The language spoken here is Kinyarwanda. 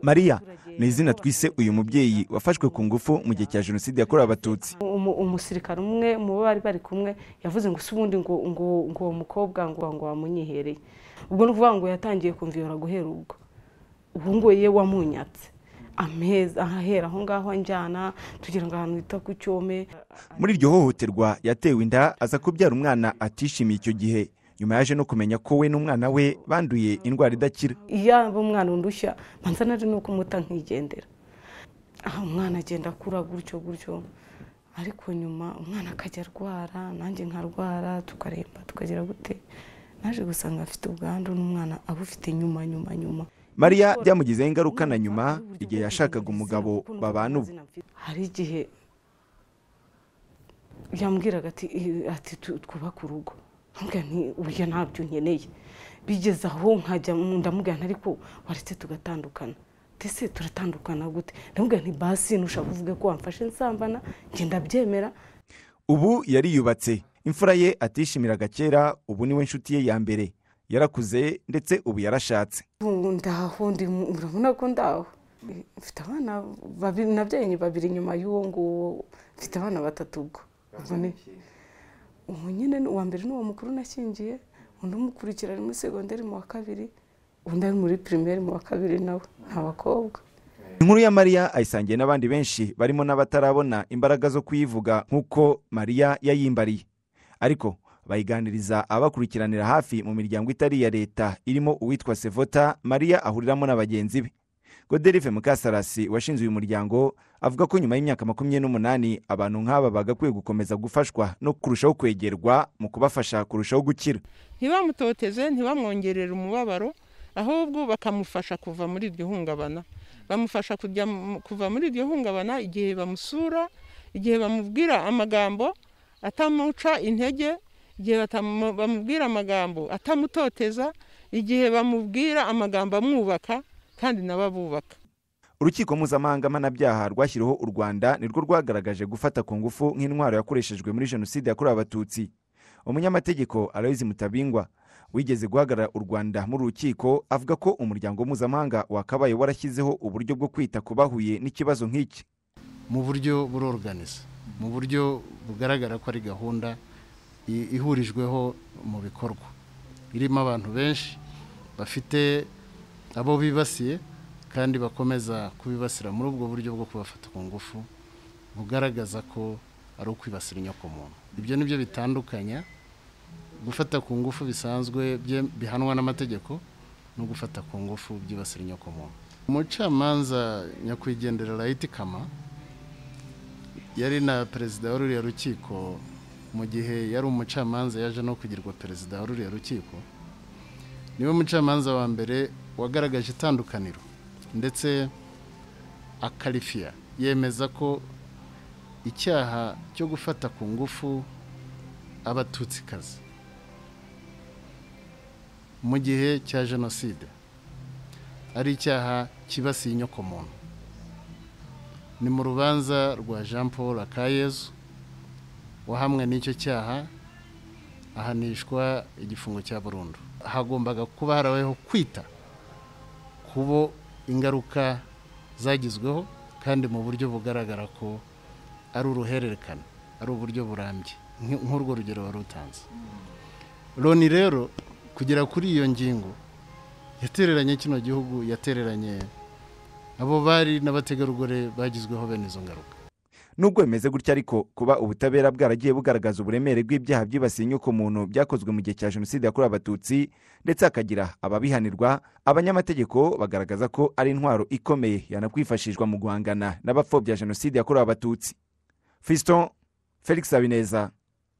mariya ni izina twise uyu mubyeyi wafashwe ku ngufu mu gihe cya jenoside yakorewe abatutsi Umu- umusirikare umwe mu bo bari bari kumwe yavuze ngo ubundi ngo ngo ngo uwo mukobwa ngo ngo wamunyihereye ubwo ni ukuvuga ngo yatangiye kumviyora guhera ubwo ubu ngubu ye wamunyatse ameza ahahera aho ngaho anjyana tugira ngo ahantu hita ku cyome muri iryo hohoterwa yatewe inda aza kubyara umwana atishimiye icyo gihe nyuma yaje no kumenya ko we n'umwana we banduye indwara idakira iyo aba umwana undushya manza nari ni uko umuta nkigendera aha umwana agenda akura gutyo gutyo ariko nyuma umwana akajya arwara nanjye nkarwara tukaremba tukagira gute naje gusanga afite ubwandu n'umwana abufite nyuma nyuma nyuma mariya byamugizeho ingaruka na nyuma igihe yashakaga umugabo babana ubu hari igihe yambwiraga ati "Eh, ati tu- twubake urugo nkambwira nti burya ntabyo nkeneye bigeze aho nkajya mu- ndamubwira nti ariko waretse tugatandukana ndetse turatandukana gute ndamubwira nti basi nushaka uvuge ko wamfashe nsambana ngenda byemera ubu yariyubatse imfura ye atishimiraga kera ubu niwe nshuti ye ya mbere yarakuze ndetse ubu yarashatse Ubu ndaho ndi mu- urabona ko ndaho mfite abana babiri nabyaye babiri nyuma y'uwo nguwo mfite abana batatu ubwo ubwo ni ubu nyine ni- uwa mbere ni uwo mukuru nashyingiye undi umukurikira ari muri segonderi mu wa kabiri undi ari muri pirimeri mu wa kabiri nawe ni abakobwa inkuru ya mariya ayisangiye n'abandi benshi barimo n'abatarabona imbaraga zo kuyivuga nk'uko mariya yayimbariye ariko bayiganiriza abakurikiranira hafi mu miryango itari iya leta irimo uwitwa sevota mariya ahuriramo na bagenzi be goderive mukasarasi washinze uyu muryango avuga ko nyuma y'imyaka makumyabiri n'umunani abantu nk'aba bagakwiye gukomeza gufashwa no kurushaho kwegerwa mu kubafasha kurushaho gukira ntibamutoteze ntibamwongerere umubabaro ahubwo bakamufasha kuva muri iryo hungabana bamufasha kujya mu- kuva muri iryo hungabana igihe bamusura igihe bamubwira amagambo atamuca intege igihe batamu- bamubwira amagambo atamutoteza igihe bamubwira amagambo amwubaka kandi nawe abubaka urukiko mpuzamahanga mpanabyaha rwashyiriweho u rwanda nirwo rwagaragaje gufata ku ngufu nk'intwaro yakoreshejwe muri jenoside yakorewe abatutsi umunyamategeko aloyizi mutabingwa wigeze guhagarara u rwanda muri rukiko avuga ko umuryango mpuzamahanga wakabaye warashyizeho uburyo bwo kwita ku bahuye n'ikibazo nk'iki mu buryo buroroganiza mu buryo bugaragara ko ari gahunda i- ihurijweho mu bikorwa irimo abantu benshi bafite abo bibasiye kandi bakomeza kubibasira muri ubwo buryo bwo kubafata ku ngufu bugaragaza ko ari ukwibasira inyokomuntu ibyo ni byo bitandukanya gufata ku ngufu bisanzwe bye- bihanwa n'amategeko no gufata ku ngufu byibasira inyokomuntu umucamanza nyakwigendera rayiti kama yari na perezida wa ruriya rukiko mu gihe yari umucamanza yaje no kugirwa perezida wa ruriya rukiko niwe mucamanza wa mbere wagaragaje itandukaniro ndetse akarifiya yemeza ko icyaha cyo gufata ku ngufu abatutsikazi mu gihe cya jenoside ari icyaha kibasiye inyokomuntu ni mu rubanza rwa jean paul akayezu wahamwe n'icyo cyaha ahanishwa igifungo cya burundu hagombaga kuba harabayeho kwita kubo ingaruka zagizweho kandi mu buryo bugaragara ko ari uruhererekane ari uburyo burambye nk- nk'urwo rugero wari utanze loni rero kugera kuri iyo ngingo yatereranye kino gihugu yatereranye abo bari n'abategarugori bagizweho bene izo ngaruka nubwo bimeze gutya ariko kuba ubutabera bwaragiye bugaragaza uburemere bw'ibyaha byibasiye inyokomuntu byakozwe mu gihe cya jenoside yakorewe abatutsi ndetse hakagira ababihanirwa abanyamategeko bagaragaza ko ari intwaro ikomeye yanakwifashishwa mu guhangana n'abapfobya jenoside yakorewe abatutsi fiston felix habineza